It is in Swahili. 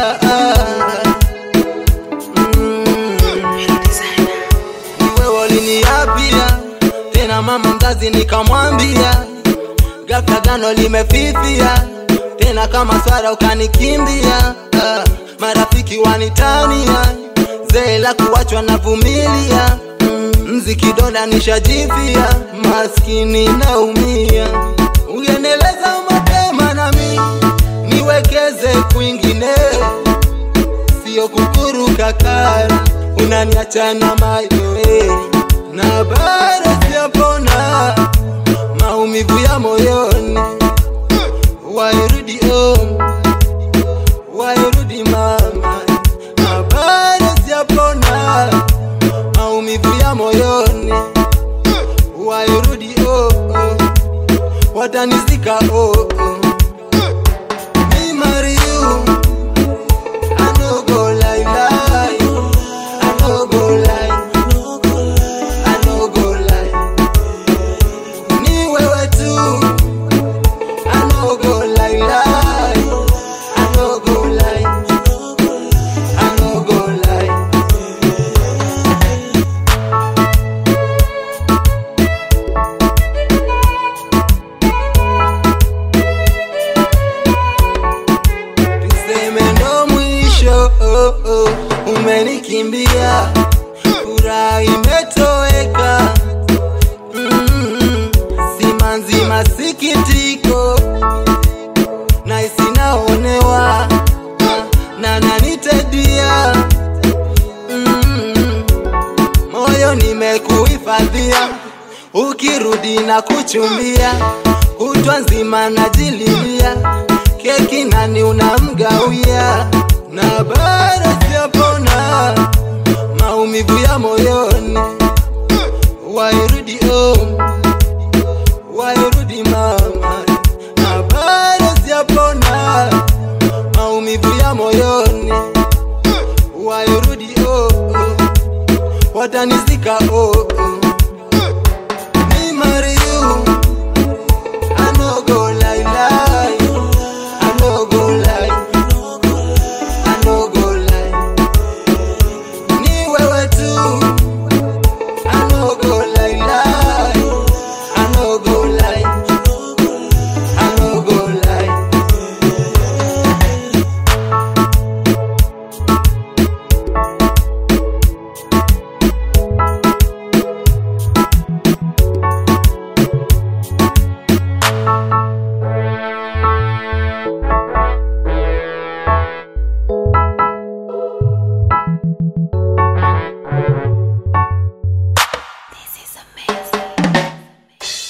Mm. Niwe waliniapia tena mama mzazi nikamwambia ghafla gano limefifia tena kama swara ukanikimbia ah, marafiki wanitania zee la kuachwa na vumilia mm, mziki dola nishajivia maskini naumia ungeneleza mapema nami niwekeze kwingine sio kukuruka kari unaniacha na mayoe na bado sijapona maumivu ya moyoni wairudi home wairudi mama na bado sijapona maumivu ya moyoni wairudi oh, oh. watanizika oh, oh. Me marry you I no go lie lie I no go lie I no go lie Ni wewe tu I no go lie lie I no go lie I no go lie tuseme ndo mwisho oh, oh, umenikimbia furaha imetoweka mm, simanzi masikitiko na isinaonewa na nanitedia mm, moyo nimekuhifadhia ukirudi na kuchumbia kutwa nzima najililia keki nani unamgawia na bado sijapona maumivu ya moyoni wairudi home wairudi mama na bado sijapona maumivu ya moyoni wairudi oh, oh. watanizika oh, oh. Me marry you I no go lie lie I no go lie I no go lie Ni wewe tu I no go lie lie I no go lie I no go lie